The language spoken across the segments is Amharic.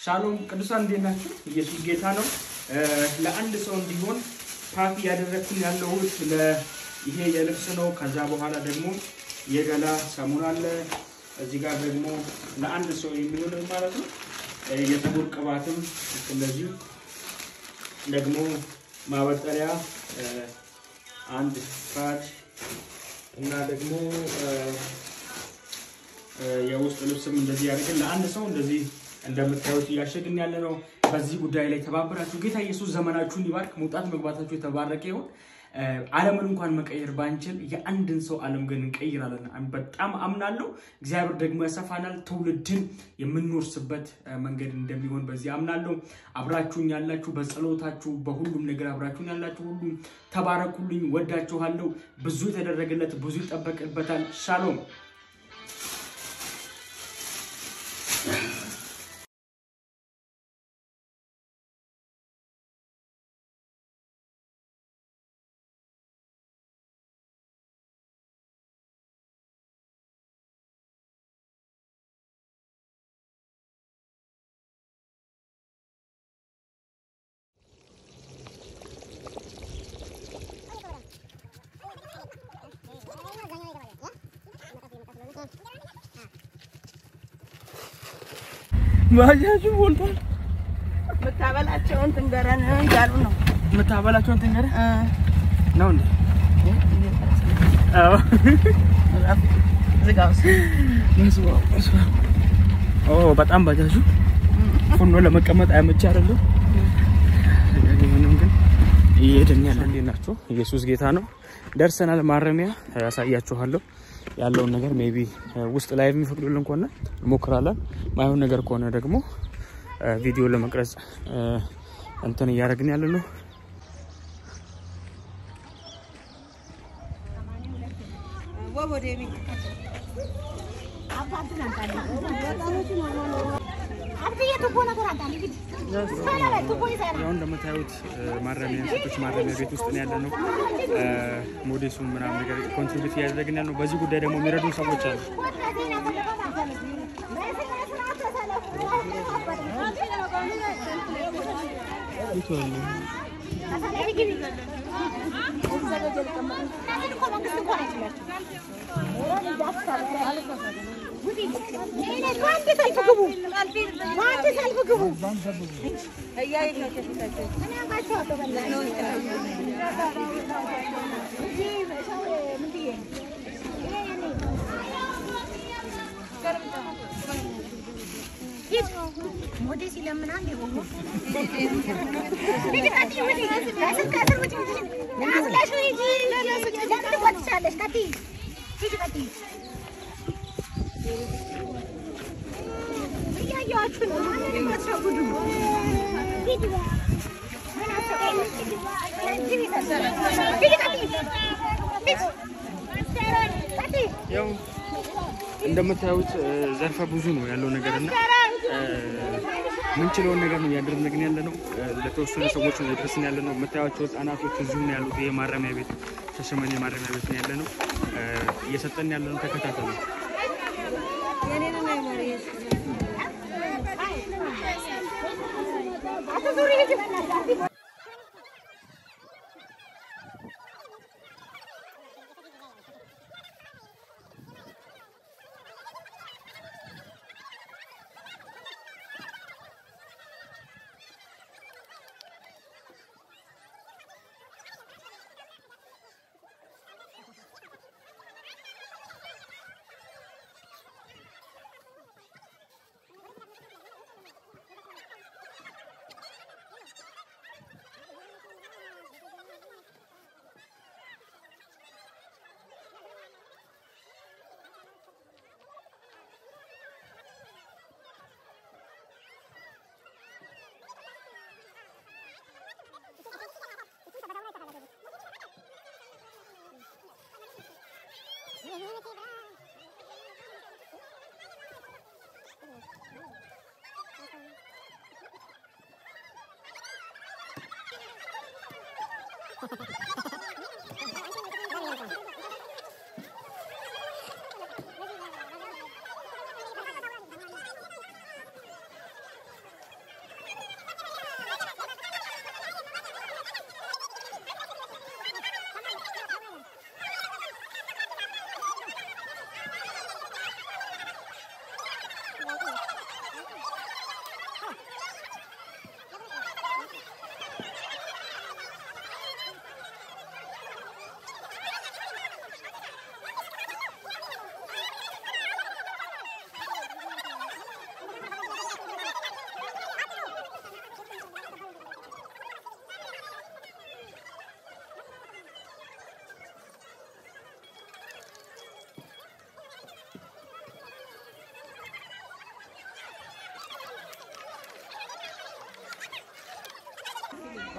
ሻሎም ቅዱሳን እንዴት ናችሁ? ኢየሱስ ጌታ ነው። ለአንድ ሰው እንዲሆን ፓክ እያደረግኩኝ ያለሁት ይሄ የልብስ ነው። ከዛ በኋላ ደግሞ የገላ ሳሙና አለ። እዚህ ጋር ደግሞ ለአንድ ሰው የሚሆን ማለት ነው። የፀጉር ቅባትም እንደዚሁ ደግሞ ማበጠሪያ አንድ ፓድ እና ደግሞ የውስጥ ልብስም እንደዚህ ያደርግን ለአንድ ሰው እንደዚህ እንደምታዩት እያሸግን ያለ ነው። በዚህ ጉዳይ ላይ ተባበራችሁ። ጌታ ኢየሱስ ዘመናችሁን ይባርክ። መውጣት መግባታችሁ የተባረከ ይሁን። ዓለምን እንኳን መቀየር ባንችል የአንድን ሰው ዓለም ግን እንቀይራለን። በጣም አምናለሁ። እግዚአብሔር ደግሞ ያሰፋናል። ትውልድን የምንወርስበት መንገድ እንደሚሆን በዚህ አምናለሁ። አብራችሁኝ ያላችሁ በጸሎታችሁ፣ በሁሉም ነገር አብራችሁኝ ያላችሁ ሁሉም ተባረኩልኝ። ወዳችኋለሁ። ብዙ የተደረገለት ብዙ ይጠበቅበታል። ሻሎም ባጃጁ ሞልቷል። የምታበላቸውን ትንገረን እያሉ ነው። የምታበላቸውን ትንገረህ ነው እንዴ? አዎ። ዝጋው ኦ በጣም ባጃጁ ፉኖ ለመቀመጥ አያመች አይደለም። ቢሆንም ግን እየሄድን ያለ እንዴት ናቸው? ኢየሱስ ጌታ ነው። ደርሰናል። ማረሚያ ያሳያችኋለሁ ያለውን ነገር ሜቢ ውስጥ ላይ የሚፈቅዱልን ከሆነ እንሞክራለን። ማይሆን ነገር ከሆነ ደግሞ ቪዲዮ ለመቅረጽ እንትን እያደረግን ያለ ነው። ያው እንደምታዩት ማረሚያ ሴቶች ማረሚያ ቤት ውስጥ ነው ያለ ነው። ሞዴሱን ምናምን ነገር ኮንትሪቢዩት እያደረግን ያለ ነው። በዚህ ጉዳይ ደግሞ የሚረዱን ሰዎች አሉ። ሞዴስ ይለምናል የሆኑ እያየኋችሁ ነው። ያው እንደምታዩት ዘርፈ ብዙ ነው ያለው ነገር እና ምንችለውን ነገር ነው እያደረግን ያለ ነው። ለተወሰኑ ሰዎች ነው እየደረስን ያለ ነው። የምታዩቸው ህጻናቶች እዚሁ ነው ያሉት። ይሄ ማረሚያ ቤት ሻሸመኔ ማረሚያ ቤት ነው ያለ ነው። እየሰጠን ያለ ነው። ተከታተሉ።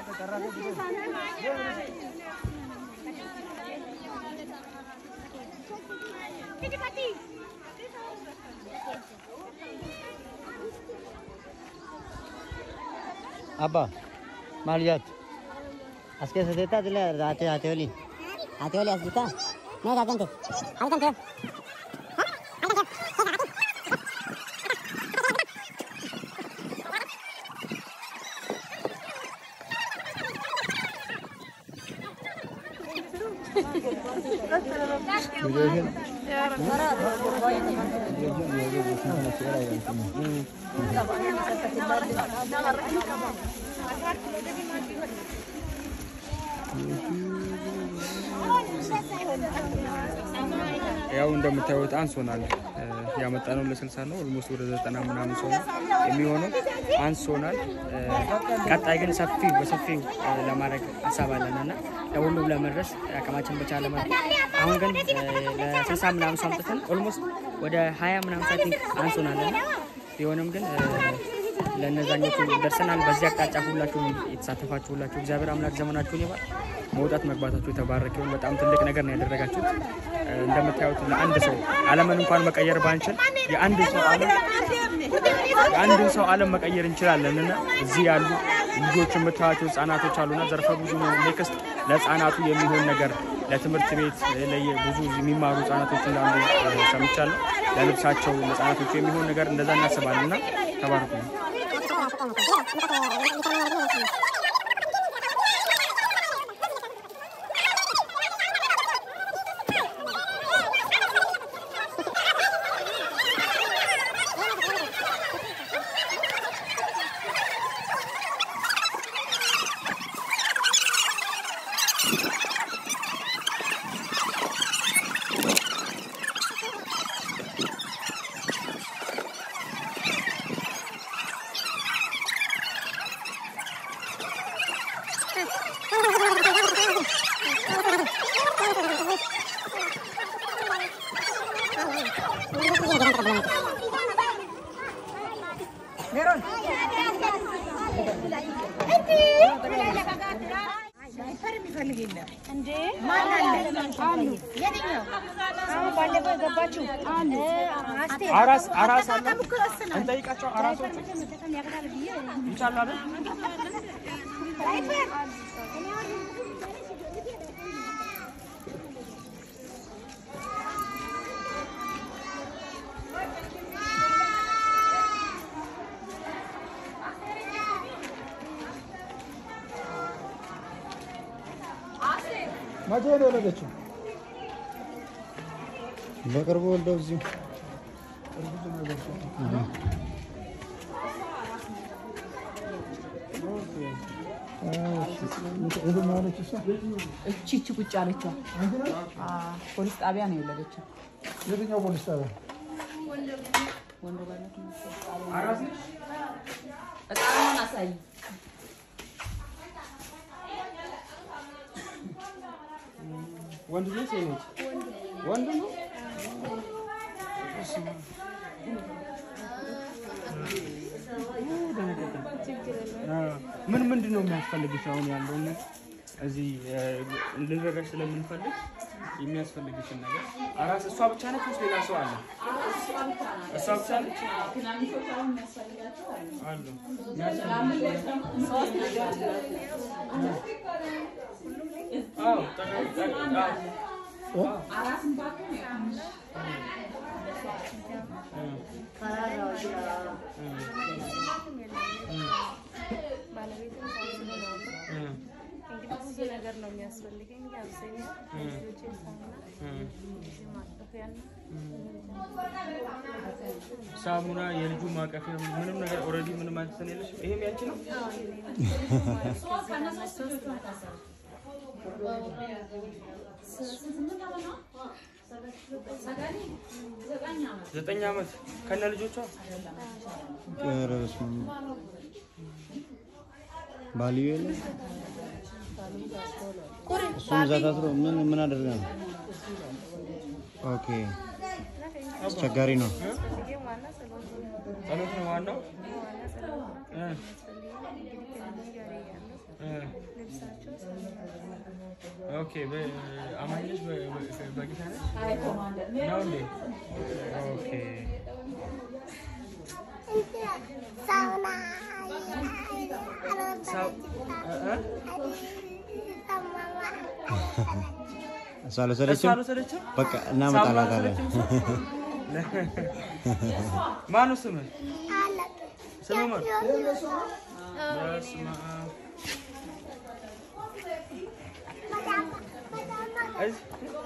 Abba, maal jaatu? As keessa teettaa tila ate ate oli. Ate oli as jirtaa? Mee gaazante? Halkan ture. ያው እንደምታዩት አንሶናል። ያመጣነው ለስልሳ ነው። ኦልሞስት ወደ ዘጠና ምናምን ሰው ነው የሚሆነው አንሶናል። ቀጣይ ግን ሰፊ በሰፊው ለማድረግ ሀሳብ አለን እና ለሁሉም ለመድረስ አቅማችን በቻለ መልኩ አሁን ግን ለስልሳ ምናምን ሰው አምጥተን ኦልሞስት ወደ ሀያ ምናምን ሳቲ አንሶናል እና ቢሆንም ግን ለእነዛኞቹ ደርሰናል። በዚህ አቅጣጫ ሁላችሁም የተሳተፋችሁ ሁላችሁ እግዚአብሔር አምላክ ዘመናችሁን ይባል። መውጣት መግባታችሁ የተባረከ ይሁን። በጣም ትልቅ ነገር ነው ያደረጋችሁት። እንደምታዩት ለአንድ ሰው ዓለምን እንኳን መቀየር ባንችል የአንድ ሰው ዓለም የአንድን ሰው ዓለም መቀየር እንችላለን እና እዚህ ያሉ ልጆች የምታዩቸው ህጻናቶች አሉና ዘርፈ ብዙ ነው። ኔክስት ለህጻናቱ የሚሆን ነገር ለትምህርት ቤት ለየ- ብዙ የሚማሩ ህጻናቶች እንዳሉ እ፣ ሰምቻለሁ። ለልብሳቸው ለህጻናቶቹ የሚሆን ነገር እንደዛ እናስባለን እና ተባረኩ ነው። አራስ አራስ አለ እንጠይቃቸው። አራሶቹ ይቻላል አይደል? መቼ ነው የወለደችው? በቅርቡ ወልደው እዚሁ የትኛዋ ነች እሷ? እቺ እቺ ቁጭ ያለችው ፖሊስ ጣቢያ ነው የወለደችው። የትኛው ፖሊስ ጣቢያ? ህፃኑን አሳይ። ወንድ ነው ሴት ነች? ወንድ ነው። ምን ምንድን ነው የሚያስፈልግሽ? አሁን ያለውን እዚህ ልንረዳሽ ስለምንፈልግ የሚያስፈልግሽን ነገር አራስ እሷ ብቻ ነች ወይስ ሌላ ሰው አለ? እሷ ብቻ ነች አሉ አዎ ጠቅ- ጠቅ- አዎ ብዙ ነገር ነው የሚያስፈልገኝ። አብዛኛው ልጆቼ ሳሙና፣ ማጠፊያና ሳሙና የልጁ ማቀፊያ ምንም ነገር ኦልሬዲ ምንም አንተን የለሽ። ይሄም ያንቺ ነው። ዘጠኝ ዓመት ከነ ልጆቿ ኧረ በስመ አብ። ባልዮ የለ እሱም እዛ ታስሮ ምን ምን አደረገ ነው? ኦኬ አስቸጋሪ ነው። ጸሎት ነው ዋናው። እ ልብሳቸው ኦኬ አማኞች በጌታ ነች ነው እንዴ? ኦኬ ሰው- እ- እ? እሷ እሷ አልወሰደችም። አልወሰደችም? በቃ እናመጣላታለን። ማነው ስምህ? ስምህ ማን? በስመ አብ። እዚህ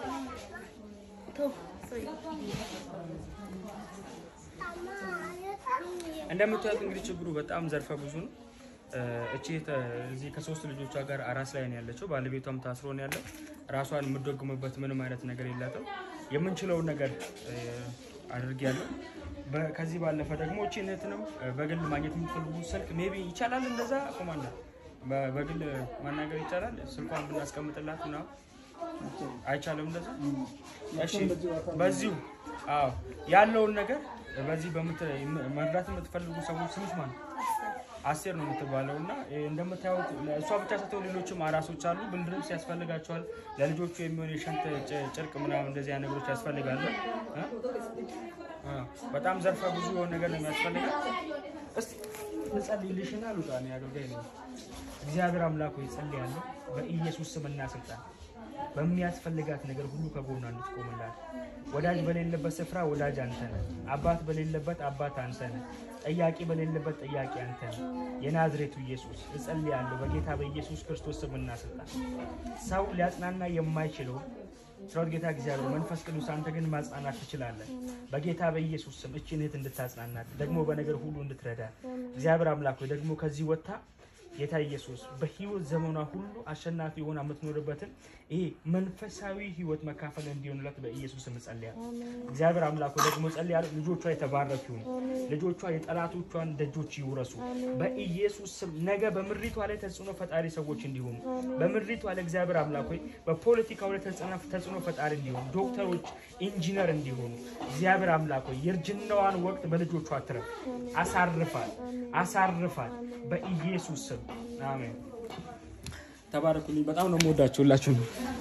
እንደምታዩት እንግዲህ ችግሩ በጣም ዘርፈ ብዙ ነው። እ፣ እቺ ተ- እዚህ ከሶስት ልጆቿ ጋር አራስ ላይ ነው ያለችው። ባለቤቷም ታስሮ ነው ያለው። ራሷን የምትደጉምበት ምንም አይነት ነገር የላትም። የምንችለውን ነገር እ፣ አድርጌያለሁ። በ- ከዚህ ባለፈ ደግሞ እቺ እህትንም እ፣ በግል ማግኘት የምትፈልጉ ስልክ ሜቢ ይቻላል። እንደዛ ኮማንደር በ- በግል ማናገር ይቻላል። ስልኳን ብናስቀምጥላት ምናምን አይቻልም እንደዛ። እሺ በዚሁ አዎ ያለውን ነገር በዚህ በምት መርዳት የምትፈልጉ ሰዎች ስምሽ ማን ነው? አስቴር ነው የምትባለው እና እ፣ እንደምታዩት እሷ ብቻ ስትሆን ሌሎችም አራሶች አሉ። ብርድ ልብስ ያስፈልጋቸዋል። ለልጆቹ የሚሆን የሸንት ጭ- ጨርቅ ምናምን እንደዚህ አይነት ነገሮች ያስፈልጋሉ። እ? እ፣ በጣም ዘርፈ ብዙ የሆነ ነገር ነው የሚያስፈልጋል። እስቲ ልጸልይልሽና ልውጣ። እኔ አገልጋይ ነኝ። እግዚአብሔር አምላክ ሆይ ጸልያለሁ በኢየሱስ ስምና ስልጣን በሚያስፈልጋት ነገር ሁሉ ከጎኗ እንድትቆምላት። ወዳጅ በሌለበት ስፍራ ወዳጅ አንተ ነህ። አባት በሌለበት አባት አንተ ነህ። ጠያቂ በሌለበት ጠያቂ አንተ ነህ። የናዝሬቱ ኢየሱስ እጸልያለሁ በጌታ በኢየሱስ ክርስቶስ ስምና ስልጣን ሰው ሊያጽናና የማይችለው ስራውት ጌታ እግዚአብሔር መንፈስ ቅዱስ አንተ ግን ማጽናናት ትችላለህ። በጌታ በኢየሱስ ስም እችን እህት እንድታጽናናት ደግሞ በነገር ሁሉ እንድትረዳ እግዚአብሔር አምላክ ሆይ ደግሞ ከዚህ ወጥታ ጌታ ኢየሱስ በህይወት ዘመኗ ሁሉ አሸናፊ ሆና የምትኖርበትን ይሄ መንፈሳዊ ህይወት መካፈል እንዲሆንላት በኢየሱስ ስም ጸልያለሁ። እግዚአብሔር አምላክ ሆይ ደግሞ ጸልያለሁ። ልጆቿ የተባረኩ ይሁኑ። ልጆቿ የጠላቶቿን ደጆች ይውረሱ በኢየሱስ ስም። ነገ በምድሪቷ ላይ ተጽዕኖ ፈጣሪ ሰዎች እንዲሆኑ በምድሪቷ ላይ እግዚአብሔር አምላክ ሆይ በፖለቲካው ላይ ተጽዕኖ ተጽዕኖ ፈጣሪ እንዲሆኑ ዶክተሮች፣ ኢንጂነር እንዲሆኑ እግዚአብሔር አምላክ ሆይ የእርጅናዋን ወቅት በልጆቿ አትረፍ። አሳርፋል አሳርፋል በኢየሱስ ስም አሜን። ተባረኩልኝ። በጣም ነው የምወዳችሁ ሁላችሁም።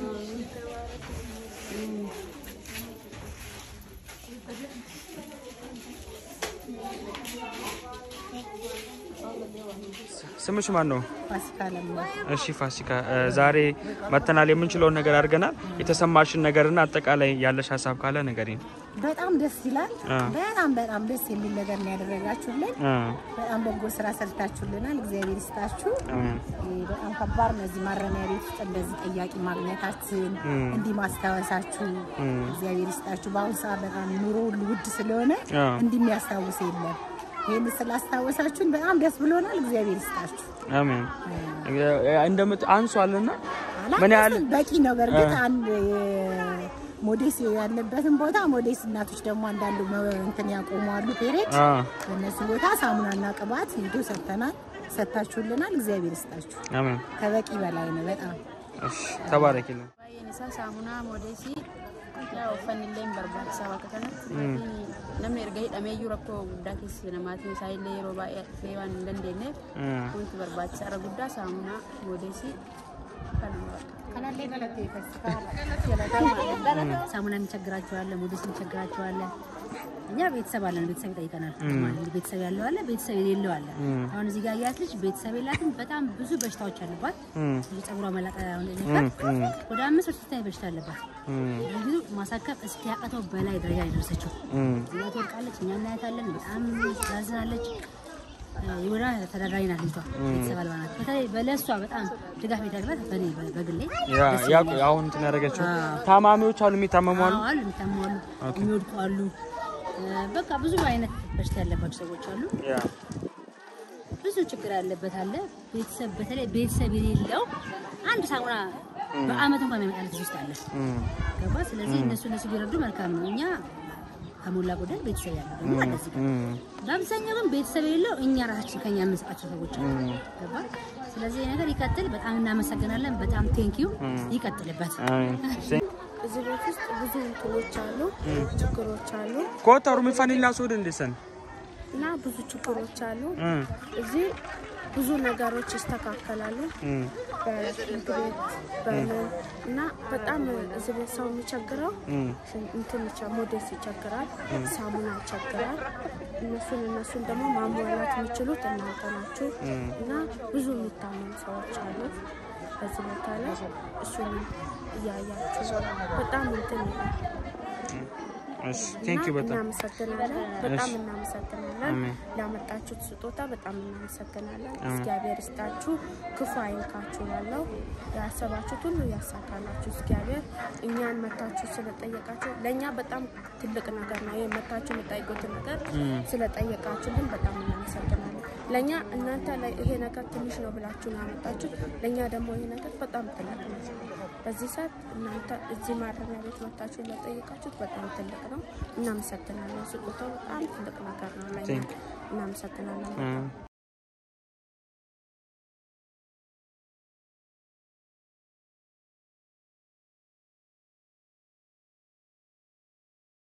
ስምሽ ማን ነው? ፋሲካ ለማ እሺ ፋሲካ፣ እ፣ ዛሬ መተናል። የምንችለውን ነገር አድርገናል። የተሰማሽን ነገርና አጠቃላይ ያለሽ ሀሳብ ካለ ንገሪኝ። በጣም ደስ ይላል። አ። በጣም በጣም ደስ የሚል ነገር ነው ያደረጋችሁልን። እ፣ በጣም በጎ ስራ ሰርታችሁልናል። እግዚአብሔር ይስጣችሁ። አሜን። ይህ በጣም ከባድ ነው። እዚህ ማረሚያ ቤት ውስጥ እንደዚህ ጠያቂ ማግኘታችን እንዲህ ማስታወሳችሁ እግዚአብሔር ይስጣችሁ። በአሁኑ ሰዓት በጣም ኑሮ ሁሉ ውድ ስለሆነ አ። እንዲህ የሚያስታውስ የለም። ይህን ስላስታወሳችሁን በጣም ደስ ብሎናል። እግዚአብሔር ይስጣችሁ። አሜን። እንደምት አንሷልና ምን ያህል አላነስም፣ በቂ ነው። በእርግጥ አንድ የ- ሞዴስ ያለበትን ቦታ ሞዴስ እናቶች ደግሞ አንዳንድ መ- እንትን ያቆማሉ ፔሬድ አ፣ በእነሱ ቦታ ሳሙናና ቅባት ሂዶ ሰጥተናል፣ ሰጥታችሁልናል። እግዚአብሔር ይስጣችሁ። አሜን። ከበቂ በላይ ነው በጣም እሺ፣ ተባረኪልን። baay'een isaa saamunaa moodeesii yaa uffanni illee hin barbaachisaa bakka kanatti namni erga hidhameeyyuu rakkoo guddaa keessa namaatiin isaa illee yeroo baay'ee dhufee waan hin dandeenyeef እ፣ wanti barbaachisaa irra guddaa saamunaa moodeesii kanuma kanallee ሳሙና እንቸግራቸዋለ፣ ሞዴስ እንቸግራቸዋለ። እኛ ቤተሰብ አለን፣ ቤተሰብ ይጠይቀናል። ማለት ቤተሰብ ያለው አለ፣ ቤተሰብ የሌለው አለ። አሁን እዚህ ጋር ያት ልጅ ቤተሰብ የላትም። በጣም ብዙ በሽታዎች አሉባት። የጸጉሯ መላጣ አሁን ነበር ወደ አምስት ወር ስታይ በሽታ አለባት። ብዙ ማሳከም እስኪያቀተው በላይ ደረጃ ላይ ደረሰችው። እዚህ ጋር ትወድቃለች፣ እኛ እናያታለን። በጣም ታዝናለች። የወዳ ተዳዳሪ ናት ልጅቷ፣ ቤተሰብ አልባ ናት። በተለይ በለሷ በጣም ድጋፍ የደረግላት በእኔ በግሌ ያ ያ አሁን እንትን ያደረገችው ታማሚዎች አሉ፣ የሚታመሙ አሉ። አዎ አሉ፣ የሚታሙ አሉ፣ የሚወድቁ አሉ። እ፣ በቃ ብዙ አይነት በሽታ ያለባቸው ሰዎች አሉ። ያ ብዙ ችግር ያለበት አለ። ቤተሰብ በተለይ ቤተሰብ የሌለው አንድ ሳሙና በአመት እንኳን የሚመጣለት ልጅ ውስጥ አለ። ገባ? ስለዚህ እነሱ እነሱ ቢረዱ መልካም ነው። እኛ ከሞላ ጎደል ቤተሰብ ያለው ደግሞ አለ እዚህ ጋር። በአብዛኛው ግን ቤተሰብ የሌለው እኛ ራሳችን ከኛ የምንሰጣቸው ሰዎች አሉ። ገባ? ስለዚህ ይህ ነገር ይቀጥል። በጣም እናመሰግናለን። በጣም ቴንኪዩ። ይቀጥልበት። አሜን። እዚህ ቤት ውስጥ ብዙ እንትኖች አሉ፣ ችግሮች አሉ ኮታ ሩሚ ፋኒላ ሶድ እንደሰን እና ብዙ ችግሮች አሉ። እዚህ ብዙ ነገሮች ይስተካከላሉ። በሽንት ቤት በምን እና በጣም እዚህ ቤት ሰው የሚቸግረው ሽን- እንትን ይቸ- ሞዴስ ይቸግራል፣ ሳሙና ይቸግራል። እነሱን እነሱን ደግሞ ማሟላት የሚችሉት እናንተ ናችሁ እና ብዙ የሚታመኑ ሰዎች አሉ በዚህ ቦታ ላይ እሱን እያያችሁ በጣም እንትን ይላል። እሺ ቴንክ ዩ እና በጣም እናመሰግናለን። በጣም እሺ። እናመሰግናለን። አሜን። ላመጣችሁት ስጦታ በጣም እናመሰግናለን። እግዚአብሔር ይስጣችሁ፣ ክፉ አይንካችሁ። ያለው ያሰባችሁት ሁሉ ያሳካላችሁ እግዚአብሔር። እኛን መታችሁ ስለጠየቃችሁ ለእኛ በጣም ትልቅ ነገር ነው። ይህ መታችሁ የምጠይቁትን ነገር ስለጠየቃችሁልን በጣም እናመሰግናለን። ለእኛ እናንተ ላይ ይሄ ነገር ትንሽ ነው ብላችሁ ነው ያመጣችሁ። ለእኛ ደግሞ ይሄ ነገር በጣም ትልቅ ነው። በዚህ ሰዓት እናንተ እዚህ ማረሚያ ቤት መታችሁ ለጠየቃችሁት በጣም ትልቅ ነው። እናመሰግናለን። ስጦታው በጣም ትልቅ ነገር ነው ለእኛ። Thank እናመሰግናለን። እ